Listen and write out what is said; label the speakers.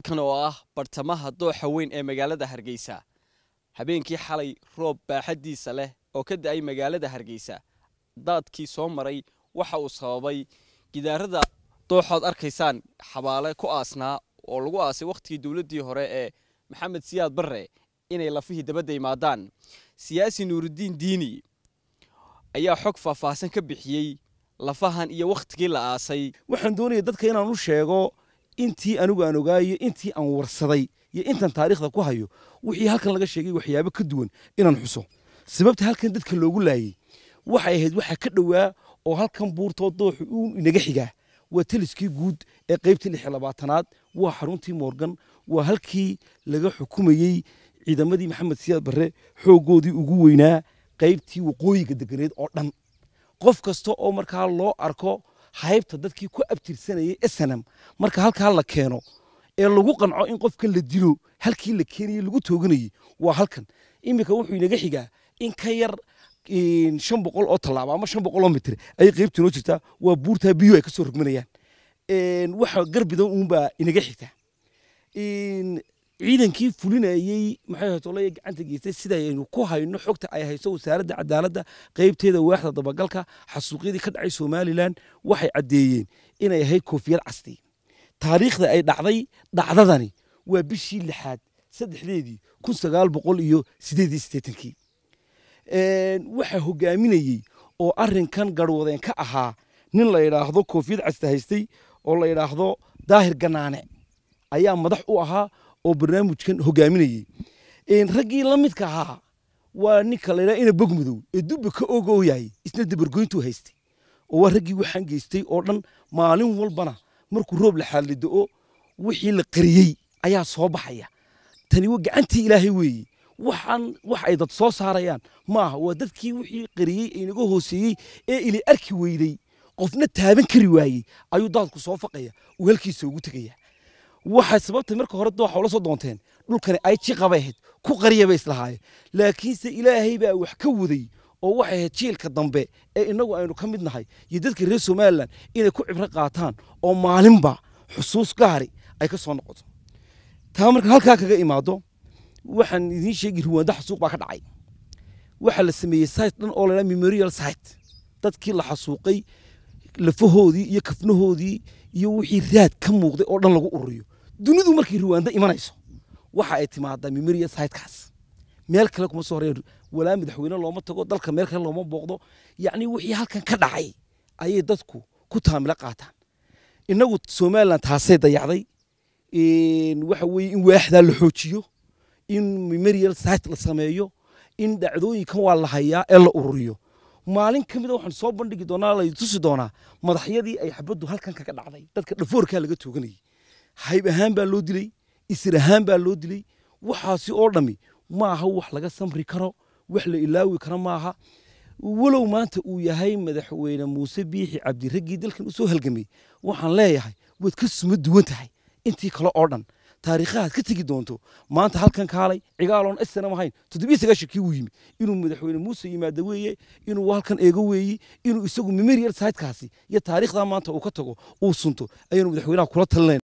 Speaker 1: halkan oo ah bartamaha dooxa weyn ee magaalada hargeysa habeenkii xalay roob baaxaddiisa leh oo ka da-ay magaalada hargeysa daadkii soo maray waxa uu sababay gidaarada dooxood arkaysaan xabaale ku aasnaa oo lagu aasay wakhtigii dowladdii hore ee maxamed siyaad barre inay lafihii dabadda imaadaan siyaasi nuurudiin diini ayaa xog faahfaahsan ka bixiyey lafahan iyo wakhtigii la aasay
Speaker 2: waxaan doonaya dadka inaan u sheego intii anigu aan ogaayo intii aan warsaday iyo intan taariikhda ku hayo wixii halkan laga sheegay waxyaabo ka duwan inaan xuso sababta halkan dadka loogu laayey waxay ahayd waxa ka dhowaa oo halkan buurtoo dooxu uu inaga xigaa waa taliskii guud ee qaybtii lix iyo labaatanaad waa xaruntii moorgan waa halkii laga xukumayey ciidamadii maxamed siyaad barre xooggoodii ugu weynaa qaybtii waqooyiga deganeed oo dhan qof kasta oo markaa loo arko haybta dadkii ku abtirsanayay snm marka halkaa la keeno ee lagu qanco in qofkan la dilo halkii la keenayey lagu tooganayey waa halkan iminka wuxuu inaga xigaa in ka yar shan boqol oo tallaabo ama shan boqol oo mitir ayay qaybtii noo jirtaa waa buurtaa biyo ay ka soo rogmanayaan waxa garbidan uunbaa inaga xigtaa ciidankii fulinayey maxay hatolaya gacanta geystay sidaynu ku hayno xogta ay hayso wasaaradda cadaaladda qaybteeda waaxda dabagalka xasuuqyadii ka dhacay somalilan waxay caddeeyeen inay ahayd koofiyad casti taariikhda ay dhacday dhacdadani waa bishii lixaad saddexdeedii kun sagaal boqol iyo sideed iyo siddeetankii waxaa hogaaminayey oo arrinkan garwadeen ka ahaa nin la yidhaahdo koofiyad casta haystay oo la yidhaahdo daahir ganaane ayaa madax u ahaa oo barnaamijkan hogaaminayey raggii la midka ahaa waa ninka la yidhaha ina bogmadow ee dubba ka ogooyay isna dabargoyntuu haystay oo waa raggii waxaan geystay oo dhan maalin walbana markuu roob la xaallido-o wixii la qariyey ayaa soo baxaya tani waa gacantii ilaahay weeye waxaan wax ay dad soo saarayaan maaha waa dadkii wixii qariyey ee inaga hooseeyey ee ili arki weyday qofna taaban kari waayey ayuu daadku soo faqaya uu halkiisa ugu tegaya waxay sababtay marka hore dooxa ula soo doonteen dhulkani ay jiqabay ahayd ku qariya bay islahaayeen laakiinse ilaahay baa wax ka waday oo waxay ahayd jiilka dambe ee innagu aynu ka mid nahay iyo dadka reer somalilan inay ku cibro qaataan oo maalinba xusuus gaari ay ka soo noqoto taa marka halkaa kaga imaado waxaan idiin sheegi ruwaanda xasuuq baa ka dhacay waxaa la sameeyey site dhan oo la memorial site dadkii la xasuuqay lafahoodii iyo kafnahoodii iyo wixii raad ka muuqday oo dhan lagu ururiyo dunidu markay ruwaanda imanayso waxa ay timaadaa memorial sitekaas meel kale kuma soo horeen walaa madaxweyne looma tago dalka meel kale looma booqdo yacni wixii halkan ka dhacay ayay dadku ku taamilo qaataan innagu somaliland taasay dayacday waxa weeye in waaxdaa la xoojiyo in memorial site la sameeyo in dhacdooyinkan waa la hayaa ee la ururiyo maalin ka mida waxaan soo bandhigi doonaa la tusi doonaa madaxyadii ay xabaddu halkan kaga dhacday dadka dhafoorkaa laga tooganayay hayb ahaan baa loo dilay isir ahaan baa loo dilay waxaasi oo dhammi maaha wax laga samri karo wax la ilaawi karo maaha walow maanta uu yahay madaxweyne muuse biixi cabdi raggii dalkan usoo halgamay waxaan leeyahay waad ka suma duwan tahay intii kale oo dhan taariikhahaad ka tegi doonto maanta halkan kaalay cigaaloon snam ahayn toddobiyo sagaashankii wuu yimi inuu madaxweyne muuse yimaado weeye inuu halkan eego weeye inuu isagu memorial sitekaasi iyo taariikhdaa maanta uu ka tago uu sunto ayaanu madaxweynaha kula talinayn